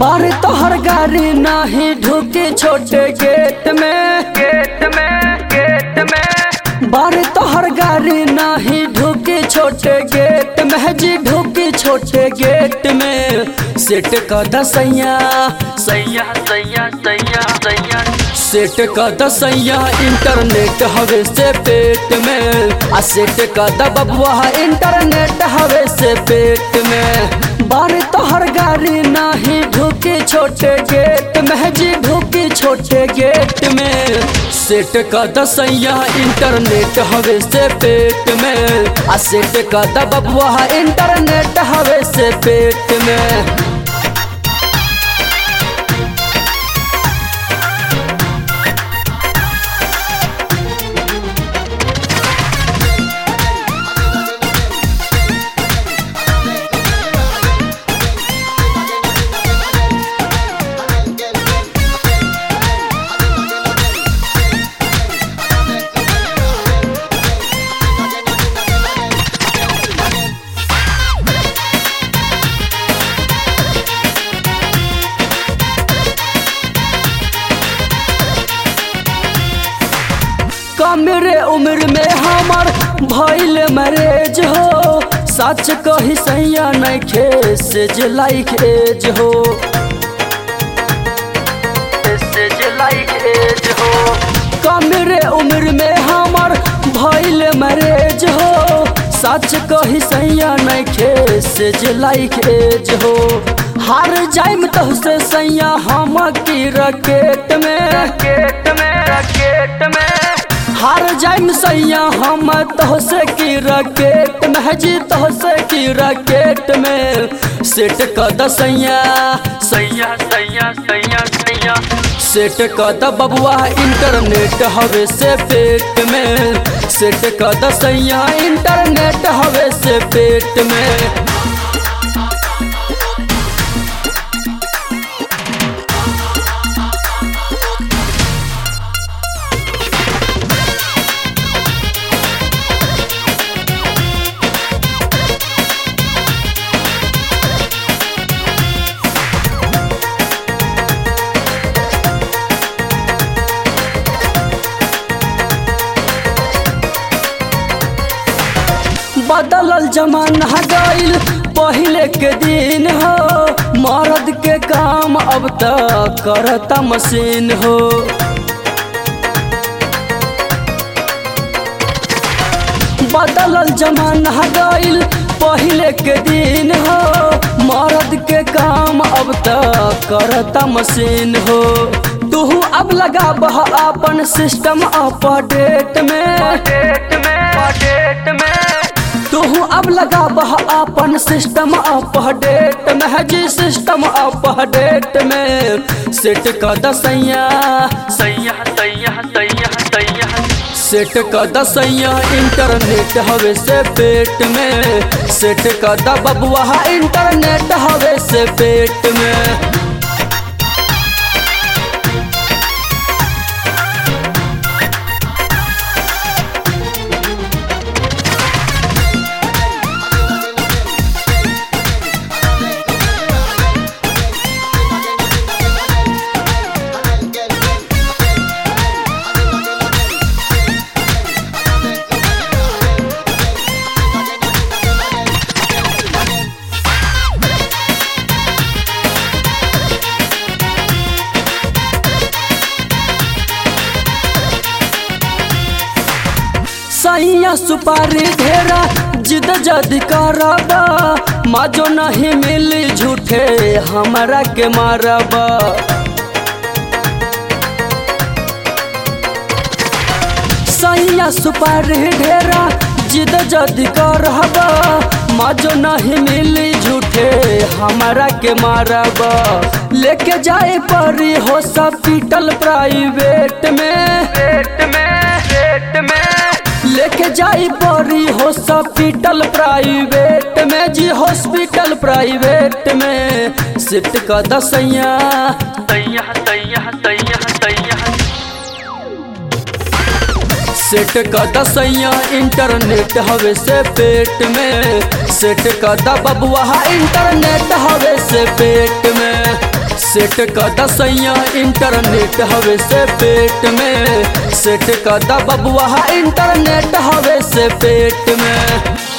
बार तोहर गाड़ी नाही ढुके छोटे गेट में गेट में गेट में बार तोहर गाड़ी नाही ढुके छोटे गेट में जी ढुके छोटे गेट में सेट का दसैया सैया सैया सैया सैया सेट का दसैया इंटरनेट हवे से पेट में आ सेट का दबबुआ इंटरनेट हवे से पेट में बार तोहर गाड़ी नाही ढुके छोटे गेट में जी ढुके छोटे गेट में सेट का दसैया इंटरनेट हवे से पेट में आ सेट का दबबुआ इंटरनेट हवे से पेट में कमरे उम्र में हमार भइल मैरेज हो सच कही सैया नहीं खे से जे लाइक एज हो से जे लाइक एज हो कमरे उम्र में हमार भइल मैरेज हो सच कही सैया नहीं खे से जे लाइक एज हो हार जाइम तो से सैया हम की रकेट में रकेट में रकेट में हार जाइम सैया हम तो से की रकेट में जी तो से की रकेट में सेट का दसैया सैया सैया सैया सैया सेट का द बबुआ इंटरनेट हवे से पेट में सेट का दसैया इंटरनेट हवे से पेट में बदलल जमाना गईल पहले के दिन हो मर्द के काम अब तक करता मशीन हो बदलल जमाना गईल पहले के दिन हो मर्द के काम अब तक करता मशीन हो तू अब लगा बह अपन सिस्टम अपडेट में डेट में डेट में तू अब लगा बह अपन सिस्टम अपडेट में जी सिस्टम अपडेट में सेट का दसैया सैया सैया सैया सैया सेट का दसैया इंटरनेट हवे से पेट में सेट का दबबुआ इंटरनेट हवे से पेट में सैया सुपारी ढेरा जिद जद करबा माजो नहीं मिली झूठे हमरा के मारबा सैया सुपारी ढेरा जिद जद करबा माजो नहीं मिली झूठे हमरा के मारबा लेके जाए परी हो सब पीटल प्राइवेट में पेट में पेट में लेके जाई परी हॉस्पिटल प्राइवेट में जी हॉस्पिटल प्राइवेट में सिट का दसैया तैया तैया तैया तैया सेट का दसैया इंटरनेट हवे से पेट में सेट का दबबुआ इंटरनेट हवे से पेट में सेट का दसैया इंटरनेट हवे से पेट में सेट का द बबुआ इंटरनेट हवे से पेट में